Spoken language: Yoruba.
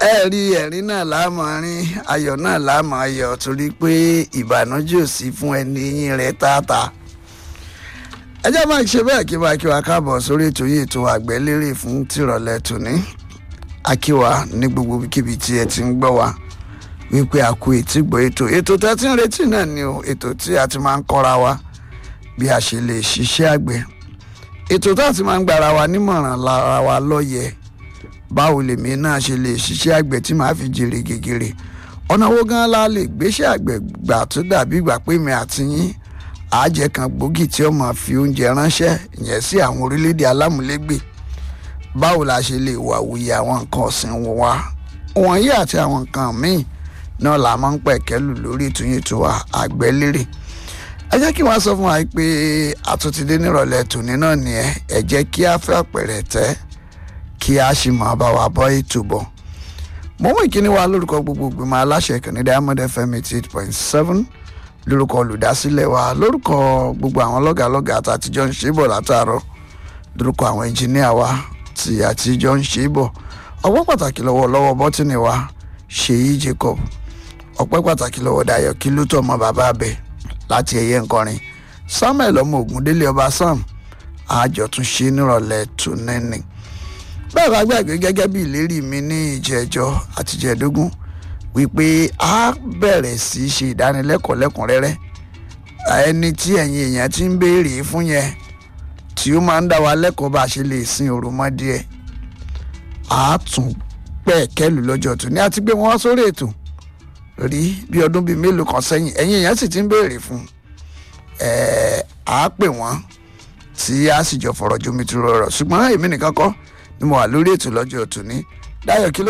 ẹ rí ẹ̀rín náà láàmú rín ayọ̀ náà láàmú ayọ̀ torí pé ìbànújẹ́ ò sí fún ẹni eyín rẹ̀ tààtà ẹ jẹ́ máa ṣe bẹ́ẹ̀ kí máa kí wa káàbọ̀ sórí ètò yìí ètò àgbẹ̀lérè fún tìrọ̀lẹ́ tòní akíwa ní gbogbo kíbi tí ẹ ti ń gbọ́ wa wípé a kú etí gbọ́ ètò ètò tẹ́ ti ń retí náà ni o ètò tí a ti máa ń kọ́ra wa bí a ṣe lè ṣiṣẹ́ àgbẹ̀ ètò tá a ti máa ń gbára wa nímọ̀ràn lára wa lọ́yẹ̀ báwo lèmi náà ṣe lè ṣiṣẹ́ àgbẹ̀ tí màá fi jèrè gègèrè ọ̀nà wo gan la lè gbéṣẹ́ àgbẹ̀ gbà tó dàbí ìgbà pé mi àti yín àjẹ kan gbòógì tí ó máa fi oúnjẹ ránṣẹ́ ìyẹn sí àwọn orílẹ̀-èdè alámúlégbè báwo la ṣe lè wà wuyì àwọn nǹkan ọ̀sìn wa wọ̀nyí àti àwọn nǹkan míì náà la máa ń pẹ̀kẹ́lù lórí ìtúnyẹ̀tò àgbẹ̀lérè ẹ jẹ́ kí wọ́n sọ fún wa pé àtúntìdé nírọ̀lẹ́ tòní náà nìyẹn ẹ jẹ́ kí a fẹ́ àpẹẹrẹ tẹ́ kí a sì máa bá wa bọ́ ètò bọ̀ mo mú ìkíní wa lórúkọ gbogbo ìgbìmọ̀ aláṣẹ ìkànnì diamond fm eighty eight point seven lórúkọ olùdásílẹ̀ wa lórúkọ gbogbo àwọn lọ́gàlọ́gà àtàtijọ́ ń ṣe bọ̀ látàárọ̀ lórúkọ àwọn ẹnjìníà wa tí àtijọ́ ń ṣe bọ̀ ọpẹ́ pàtàkì lọ́wọ́ lọ́wọ́ bọ́tìnì wa ṣèyí jacob ọpẹ́ pàtàkì lọ́wọ́ dayọ̀ kí ló tọ́ ọmọ bàbá abẹ láti ẹ̀yẹ nkọrin samuel ọmọ ògúndélé ọba sam àjọtúnṣe nírọ̀lẹ́ tùnẹ́nì bẹ́ẹ̀ bá gbàgbé gẹ́gẹ́ bí ìlérí mi ní ìjẹ́jọ́ àtijẹ́dógún wípé a bẹ̀rẹ̀ sí í ṣe ìdánilẹ́kọ̀ọ́ lẹ́kùnrẹ́rẹ́ ẹni tí ẹ̀yin èèyàn ti ń béèrè fún yẹn tí ó máa ń dá wa lẹ́kọ̀ọ́ bá a ṣe lè sin òròmọdìẹ a tún pẹ̀ kẹ́lù lọ́jọ́ tó ní àti gbé wọn wá sórí ètò rí bí ọdún bíi mélòó kan sẹ́yìn ẹ̀yin èèyàn sì ti ń béèrè fún ẹ̀ á pè wọ́n tí a sì jọ fọ̀rọ̀ jomitoro rọ̀ ṣùgbọ́n èmi nìkan kọ́ ni mo wà lórí ètò lọ́jọ́ tó ní dáyọ̀ kí ló.